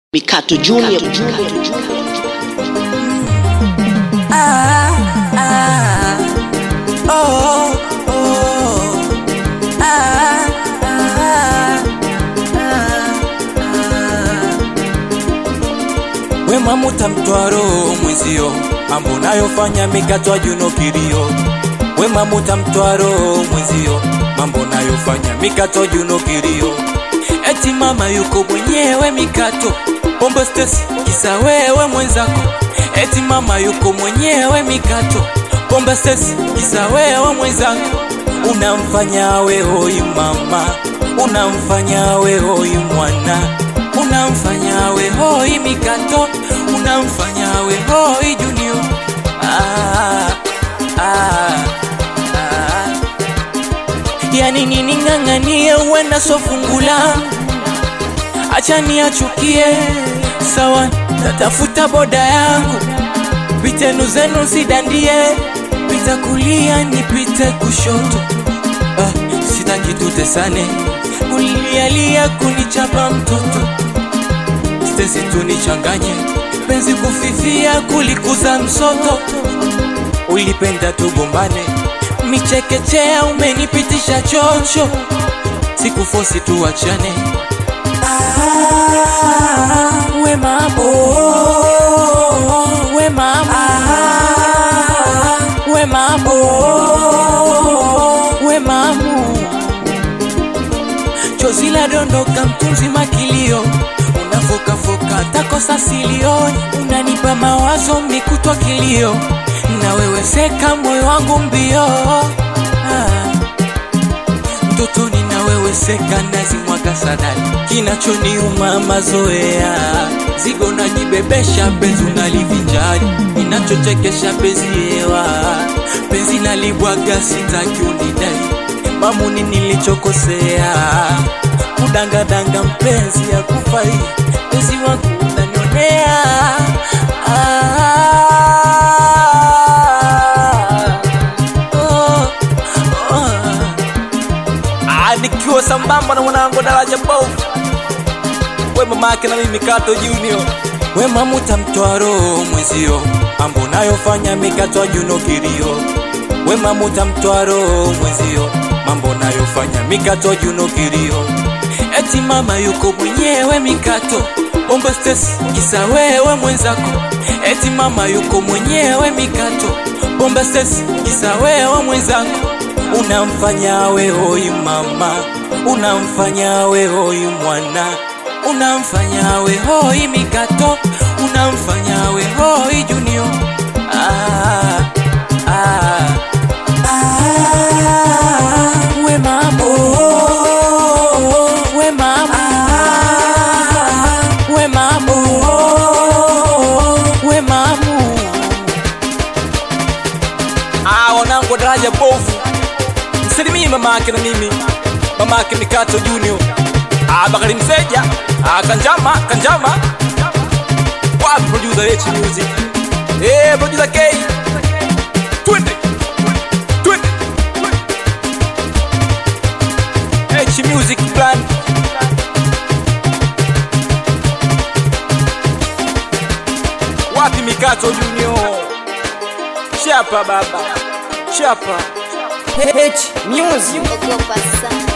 Mikato Junior. Ah, ah, oh, oh, ah, ah, ah, ah. Wema mutamtwa roho mwenzio, mambo nayofanya mikatwa juno kilio. Wema mutamtwa roho mwenzio, mambo nayofanya mikatwa juno kilio. Eti mama yuko mwenyewe mikato, pombe stesi kisa wewe mwenzako. Eti mama yuko mwenyewe mikato, pombe stesi kisa wewe mwenzako. Unamfanya we hoi mama, unamfanya we hoi mwana, unamfanya we hoi mikato, unamfanya we hoi junior. Ah, ah, ah. Yani nini ng'ang'anie uenda sofungula acha niachukie sawa tatafuta boda yangu pitenu zenu sidandie pita kulia nipite kushoto ah, sitaki tutesane kulialia kunichapa mtoto stesi tunichanganye penzi kufifia kulikuza msoto ulipenda tugombane michekechea umenipitisha chocho sikufosi tuachane ah, we mambo we mambo we mambo we mamu chozi la dondoka mtu mzima kilio unafokafoka takosa silioni unanipa mawazo mikutwa kilio na wewe seka moyo wangu mbio ah. mtotoni na wewe seka nazi mwaka sadali kinachoniuma mazoea zigo najibebesha penzi unalivinjari inachochekesha penzi hewa penzi nalibwaga sitaki unidai mamuni nilichokosea kudangadanga mpenzi ya kufai penzi wangu unanionea ah, oh, oh. Ah, nikiwa sambamba na mwanangu daraja bovu we mamake na mimi Kato Junior wema mutamtoa roho mwenzio mambo nayofanya mikatwa juno kilio wema mutamtoa roho mwenzio mambo nayofanya mikatwa juno kilio eti mama yuko mwenyewe mikato ombe stesi kisa wewe mwenzako eti mama yuko mwenyewe mikato bomba stesi kisa wewe mwenzako unamfanya we hoi mama unamfanya we hoi mwana unamfanya we hoi mikato unamfanya we hoi junior ah, ah, ah, we mambo we mambo we mambo we mamu ah, wanangu daraja bovu msalimie mama yake na mimi mama yake mikato junior ah, bakari mseja ah, kanjama kanjama wapi producer H music eh producer K twende twende H music plan wapi mikato junior chapa baba chapa H Music. Ogopa sana.